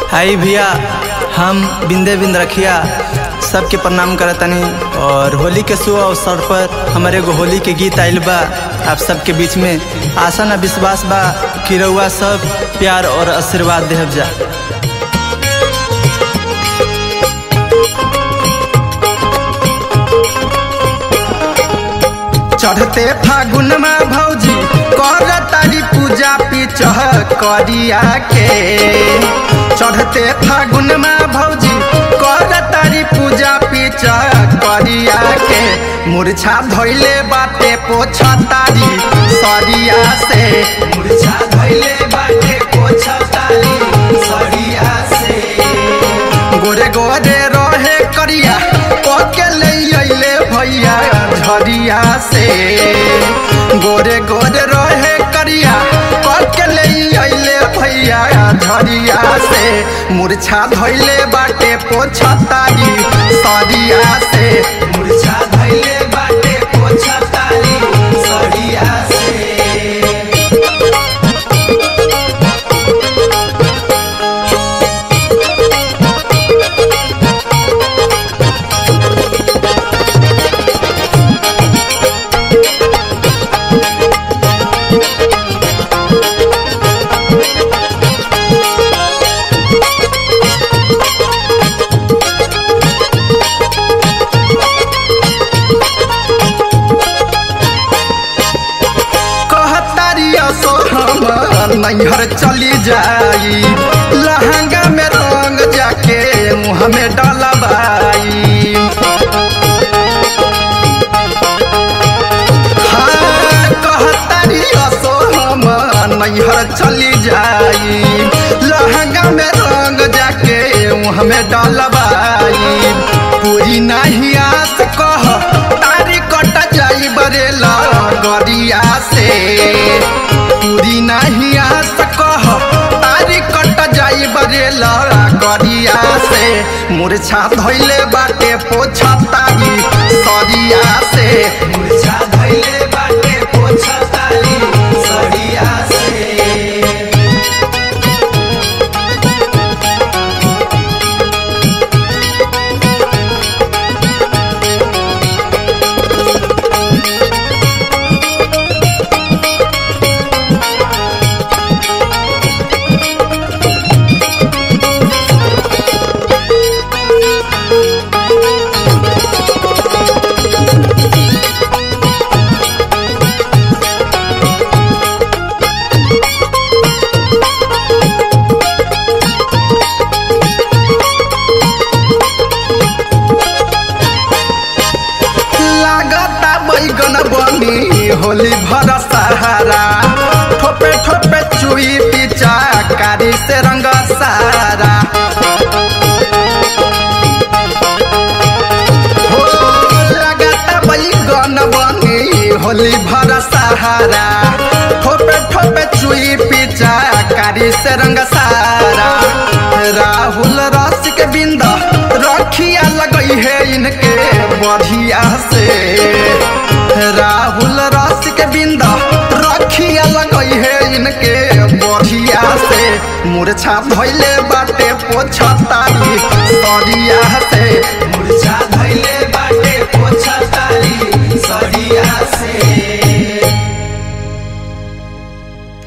आई भैया हम बिंदे बिंद रखिया सबके प्रणाम करतनी और होली के शुभ अवसर पर हमारे एगो होली के गीत आइल बा आप सबके बीच में आशा न विश्वास बा कि रउआ सब प्यार और आशीर्वाद देहब जा चढ़ते फागुन में भौजी कर तारी पूजा पीचह करिया के चढ़ते फागुन में भौजी कर तारी पूजा पीचह करिया के मूर्छा धोइले बाटे पोछा तारी सरिया से मूर्छा धोइले बाटे पोछा तारी सरिया से गोरे गोरे रहे करिया पके ले अइले भैया झरिया से गोरे गोरे रहे करिया पके ले अइले भैया झरिया से मूर्छा धइले बाटे पोछा तारी सरिया से मूर्छा धइले बाटे पोछा तारी सरिया से कहतारिया सो हम नैहर चली जाई लहंगा में रंग जाके मुँह में डलबाई हाँ, कहतारिया सो हम नैहर चली जाई लहंगा में रंग जाके मुँह में डलबाई पूरी नहीं आस कह तारी कट जाई बरेला गरिया से पूरी नहीं आस कह तारी कट जाई बरेला गरिया से मूर्छा धइले बाटे पोछा तारी सरिया से मूर्छा धइले बाटे पोछा तारी सरिया से लागता बैगन बनी होली भर सहारा ठोपे ठोपे चुई पिचा कारी से रंग सारा हो लागता बैगन बनी होली भर सहारा ठोपे ठोपे चुई पिचा कारी से रंग सारा राहुल रस के बिंद रखिया लगई है इनके बढ़िया से राहुल रस के बिंद रखिया लगई है इनके बढ़िया से मूर्छा धइले बाटे पोछा तारी सरिया से मूर्छा धइले बाटे पोछा तारी सरिया से